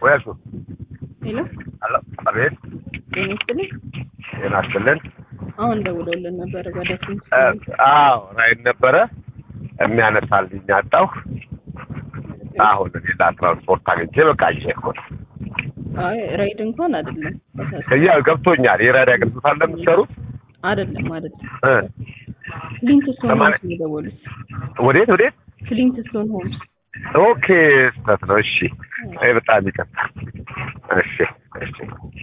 ወያሱ ሄሎ አሎ፣ አቤት፣ ጤና ይስጥልኝ። ጤና ይስጥልን። አሁን ደውለውልን ነበረ ጓዳችን እ፣ አዎ ራይድ ነበረ የሚያነሳልኝ አጣሁ። አሁን ሌላ ትራንስፖርት አግኝቼ በቃ ይዤ እኮ ነው። አይ ራይድ እንኳን አይደለም ከያ ገብቶኛል። የራይድ አገልግሎት አለ የምትሰሩት? አይደለም አይደለም እ፣ ፍሊንት ስቶን ለማለት- ሆምስ ነው የደወሉት። ወዴት ወዴት? ፍሊንት ስቶን ሆምስ ኦኬ፣ ስህተት ነው። እሺ፣ አይ በጣም ይቀርታል። እሺ፣ እሺ